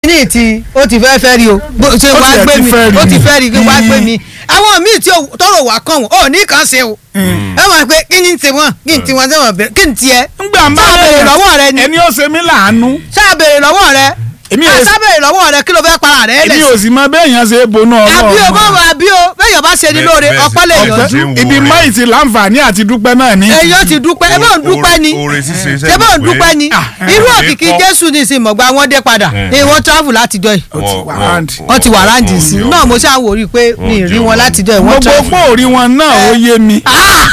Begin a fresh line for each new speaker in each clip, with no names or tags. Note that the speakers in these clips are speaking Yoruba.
kíní ti ó ti fẹ́ fẹ́ rí o bó ṣe
Ó
wá
tiẹ̀
gbé
ti
mi
fẹ́ rí
ó ti
ni.
fẹ́ rí kí wá gbé mi àwọn míì tí ò- tọrọ wà kàn wọ́n ò ní kàn ṣe o ẹ mọ̀ pé kí ni tiwọn kí ni tiwọn sẹ́wọ̀n bẹ̀rẹ̀ kí ni tiẹ̀
ngbà ń bá
sáà béèrè lọ́wọ́ rẹ ni
ẹni ó ṣe mí láàánú
sáà béèrè lọ́wọ́ rẹ
Èmi ò-
sáà béèrè lọ́wọ́ rẹ kí ló fẹ́ para rẹ
èmi
lẹ̀
ò sì mọ béèyàn ṣe é bonú
àbí o bó
ọlọ́run
wà àbí o bẹ́ẹ̀ bá ṣe ni
Bẹ́ẹ̀-
lóore
bẹ́ẹ̀ sì-
ọpẹ́ lè
bẹ́ẹ̀
yọjú
sì- ń wo
ibi
rẹ̀.
máyì ti láǹfààní àti dúpẹ́ náà ní.
èyàn ti dúpẹ́ ẹ bá ń dúpẹ́ ni
oore ṣíṣe
ṣé bá ń dúpẹ́ ni irú
Ah,
òkìkí
kọ́.
jésù ní ìsìn mọ̀gbà wọn dé padà
Eh.
ni wọ́n travel látijọ́ yìí
Ó ti wà
Wọ́n-
ráǹdì.
wọ́n ti wà ráǹdì sí
wọ́n-
náà mo ṣáà wò rí i pé mi ì rí wọn látijọ́ yìí wọ́n
gbogbo
travel.
pòórí wọn náà ó yé mi.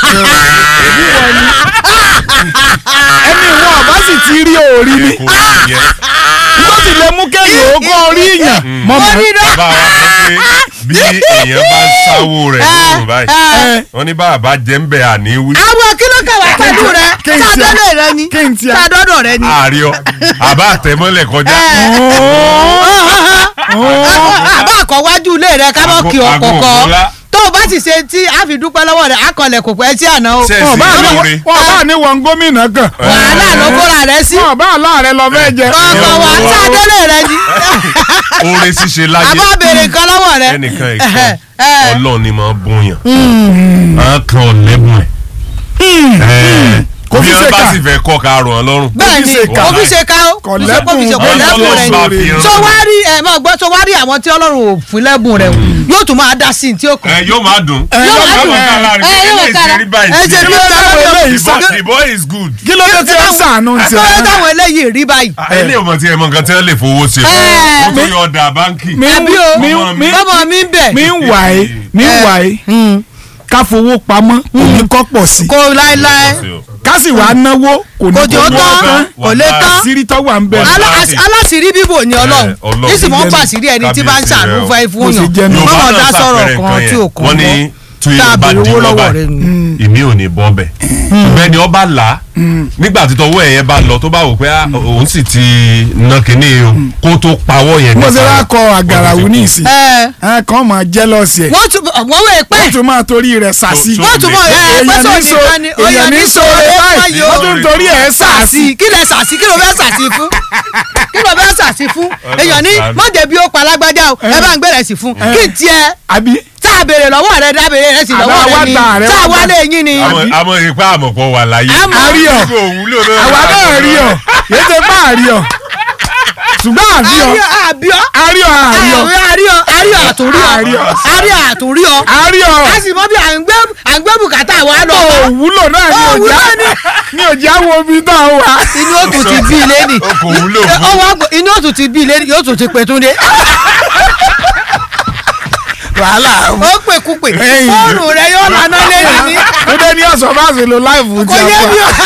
ẹni wọn ọba sì ti rí òórí mi
kò sí yẹn.
tó sì lè mú kéèyàn ogún orí yàn mọ
Ó
mọ.
ní náà.
bá wa sọ pé bí èèyàn bá ń sáwó rẹ̀ lóòrùn báyìí
Eh,
wọ́n ní bàbá jẹ́ ń bẹ̀ àní wí.
àwọn kí ló kẹwàá pẹ̀lú rẹ
kí n tiẹ̀-
sádọ́dọ̀ rẹ ni
kí n tiẹ̀-
sádọ́dọ̀ rẹ ni.
ààrẹ ọ àbá àtẹmọ́lẹ̀ kọjá.
àbá àkọ́wájú ilé rẹ ká mọ́ kí
Ago-
ọkọ̀
ago
kọ́
ògúnlá.
tó o bá sì ṣe tí a fi dúpẹ́ lọ́wọ́ rẹ̀ akọlẹ̀ kò pẹ́ sí àná o.
Ṣé-
wọn bá ní
lóore.
wọn bá ní wọn gómìnà kan
wàhálà ló kóra rẹ sí.
wọn bá aláàrẹ lọ fẹ́ jẹ.
kọ̀ọ̀kan wà á sádọ́lé rẹ ni.
oore ṣíṣe láyé
àbá béèrè nǹkan lọ́wọ́ rẹ.
ẹnìkan
Eh,
ìkan
eh.
ọlọ́run ni máa bún yàn á kan ọ̀lẹ́bùn ẹ̀
Kò
bí
fi
wọ́n
ṣe
bá
kà.
sì fẹ́ kọ́ ká rọ̀ ọ́ lọ́rùn.
bẹ́ẹ̀ ni
ṣe ká.
kò fi ṣe ká o
Kò
kò fi ṣe
lẹ́bùn.
kò
Ọlọ́run
lẹ́bùn rẹ
bá
ni
fi rán.
so wá rí ẹ máa gbọ́ so wá rí àwọn tí ọlọ́run ò fún lẹ́bùn rẹ o yóò tún máa dá sí i tí ó kàn.
ẹ yóò máa dùn.
yóò máa dùn
ká lára
ẹ
rẹ̀
yóò
kí
kára
lè ṣe rí báyìí
ẹ ṣe
sí.
rí báyìí
eléyìí
The
sá
boy- the boy is good.
kí ló dé tí wọn sànù
kí
tiẹ.
ló dé táwọn eléyìí rí báyìí.
ilé ọmọ tí ẹ mọ nǹkan tí wọn lè fowó ṣe
Eh,
fún tó
mi-
yọ ọdà báńkì.
mi
àbí o
mi
ọmọ
mi
bọ́mọ mi ń bẹ̀
mi ń wà é mi ń wà é ká fowó pamọ́ kò ní kọ́ pọ̀ sí
kó láéláé
ká sì wá náwó kò ní
kò jò
kọ́
tán
tán
kò lè tán
àṣírí tó wà ń bẹ̀.
Wàlá-
Alá- àṣ- aláṣìírí bíbò ni ọlọ́run
Eh, Ọlọ́run.
nísìnyí wọ́n bá àṣírí ẹni tí bá ń
Kábíyèsí
ṣàánú
rẹ o.
fún ẹ fún
Bó ṣe jẹ́
yàn
nù.
mọ́mọ́ dá
náà
sọ̀rọ̀
ṣàpẹẹrẹ
kan tí ò kàn
wọ́n ní tí
tá a
yóò bá
béèrè
di
owó
lọ́ba
lọ́wọ́ rẹ ni.
ìmí ò ní bọ́ bẹ̀. ṣùgbọ́n ẹni ọba là á nígbà tí tọwọ́ ẹ̀yẹn bá lọ tó bá wò pé ah, òun sì ti ná kínní o kó tó pawọ́ yẹn
mo ṣe
nípa
wá
rẹ̀,
kọ àgàràwù ní ìsìn
ẹ
ẹ kàn máa jẹ́lọ́sì ẹ̀
wọ́n tún wọ́n wẹ̀ pẹ́
wọ́n tún máa torí rẹ̀ sàsí.
So-
wọ́n tún mọ̀ ẹ
èèyàn
pẹ́sọ̀
ní so
nìkan ni
èèyàn ní so báyìí wọ́n tún torí ẹ̀ sàsí.
sàsì kí lẹ sàsì kí ló fẹ́ sàsì fún kí ló fẹ́ sàsì fún èèyàn ní mọ̀jẹ̀ bí ó pa lágbájá o ẹ bá ń gbẹ̀rẹ̀ sí fún kí n tiẹ̀
àbí
tá a béèrè lọ́wọ́ rẹ dá béèrè rẹ sí
Àbá
lọ́wọ́
wá
rẹ ni
gbà rẹ,
tá a
wá
wá
gbà.
lé yín ni
àmọ́ àmọ́ ìpá àmọ̀pọ̀ wà láyé.
Àmọ́-
àrí ọ̀
Kò wúlò náà.
àwa náà rí ọ̀ yéé ṣe bá àrí ọ̀ ṣùgbọ́n àrí ọ̀
àríọ̀ àbíọ̀
àrí ọ̀ àrí ọ̀
àríọ̀ àríọ̀ àtúnrí ọ
Àríọ̀.
àríọ̀ àtúnrí ọ
àrí ọ̀
a sì mọ bí à ń gbé à ń gbé bùkátà wa lọ
òwúlò náà ní
Òwúlò
òjá
ni.
ní òjá wo omi náà wà.
inú òtún ti bí ilé nì
O kò wúlò fún.
ọwọ́ àgbò- inú òtún ti bí ilé nì yóò tún ti pè túndé
wàhálà
ó pè kú pè
Ẹ̀yìn.
fóònù rẹ yóò lànà lẹ́yìn ní
ó dé ní ọ̀sán bá ṣe lo láìfù
kò
tí
yé
a
mi
fọ.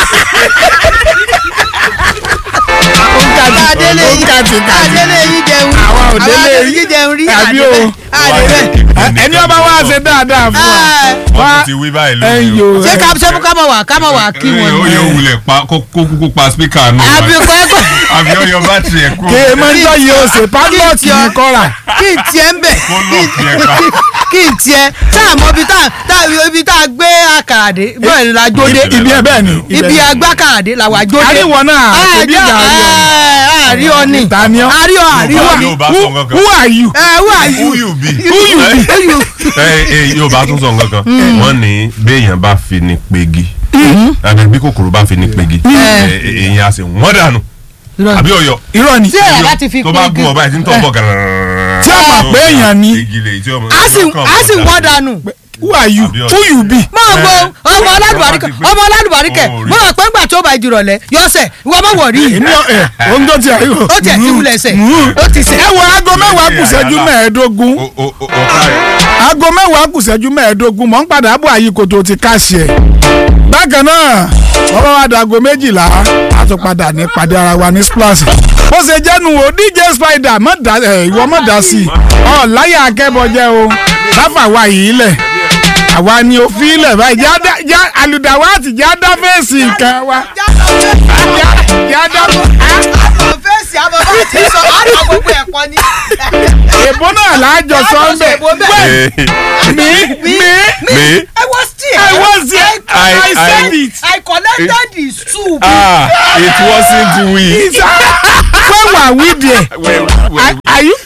o. òǹkàtà adélé yìí
Òǹkàtì kàtì.
adélé yìí jẹun
Àwa ò délé
adélé
yìí.
yìí jẹun rí
Àbí o.
àdébẹ̀
ẹni ọba wa ṣe dáadáa fún wa.
wọ́n tún ti wí báyìí
ẹ̀yin
lórí o.
o
ṣé ká ṣé ká mọ̀ wá ká mọ̀ wá kí wọn
ó
ni.
yẹ wulẹ̀ pa kó kó kúkú pa spíkà nù.
àbí kọ́ ẹ̀kọ́
àbí ọyọ bátìrì ẹ̀ kú.
kí ẹ máa ń tọ́ yìí o ṣe pálọ̀tì ní kọ́ra.
kí n tiẹ̀ ń bẹ̀
Kó lọ́ọ̀kì ẹ̀ pa.
kí n tiẹ̀ tá a mọ ibi tá a ibi tá a gbé àkàràdé bẹ́ẹ̀ ni la jóde
ibi ẹ bẹ́ẹ̀ ni.
ibi agbákàràdé la wà jóde.
àríwọ̀ náà ṣebí ìgbà ayọ̀
àríọ̀ ni
Ta ni ọ́?
àríọ̀ àríọ̀ ni
Yóò bá sọ nǹkan
who
kan.
are you.
ẹ who are you
Who you be?
who you be who you
ẹ ẹ yóò bá tún sọ nǹkan kan. wọ́n ní béèyàn bá fi ní pegi. àbí bí kòkòrò bá fi ní pegi. ẹ, ẹ, èèyàn á sì wọ́n dànù. àbí ọyọ.
irọ́ ni.
tí ẹ̀ láti fi
tó bá gún ọ báyìí tí ń tọ́ bọ̀
Tí a mọ̀ pé èèyàn ni.
igi lè tí ọmọ.
a sì a sì wọ́n dànù.
who are you
Àbí
who you be.
máa wo ọmọ aládùbáríkẹ
Ẹ,
ọmọ aládùbáríkẹ
ó rí.
mo rò pé ńgbà tó bá ìjìrọ̀lẹ́ yọ̀ọ̀sẹ̀ ìwọ má wọ̀ rí
èmi ọ̀ ẹ̀ ohun tó ti ẹ̀ yóò.
ó tiẹ̀ ti wulẹ̀ sẹ̀ ó ti sẹ̀.
ẹ wo aago mẹ́wàá kù ṣẹ́jú mẹ́ẹ̀ẹ́dógún
o o o ọ̀ka rẹ̀.
aago mẹ́wàá kù ṣẹ́jú mẹ́ẹ̀ẹ́dógún mọ̀ ń padà bọ̀ àyíkòtò ti káṣí ẹ̀. bákan náà wọ́n bá wá dago méjìlá a tún padà ní pàdé ara wa ní splash. bó ṣe jẹ́nu o dj spider mọ̀ dá ẹ̀ ìwọ mọ̀ dá sí i ọ̀ láyà akẹ́bọ̀jẹ́ o láfà wa yìí lẹ̀ àwa ni òfin ilẹ̀ báyìí já dá já àlùdàwọ̀ àti já dá fèsì nǹkan wa já já dá
fèsì àbọ̀ bá ti sọ àná gbogbo ẹ̀kọ́ ni.
èbó náà láàjọ sọ́ńbẹ̀ mi mi
mi.
I was there.
I was there.
I-
I said
I-
it.
I collected the soup.
ah it wasn't we.
When were we there?
Well, well,
I,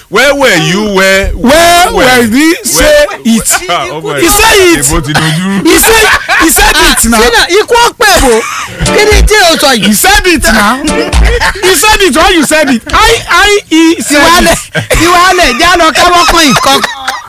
where were you where
where were we say it he say it
ìbò ti dojú
he say he said it na
sínú ikú ọ̀pẹ̀ bò kí ni tí o sọ
he
yìí.
said it na he said it or you said it i i he said
ìwálẹ̀
it
ìwálẹ̀ já lọ kábọ́ kan ìkọ́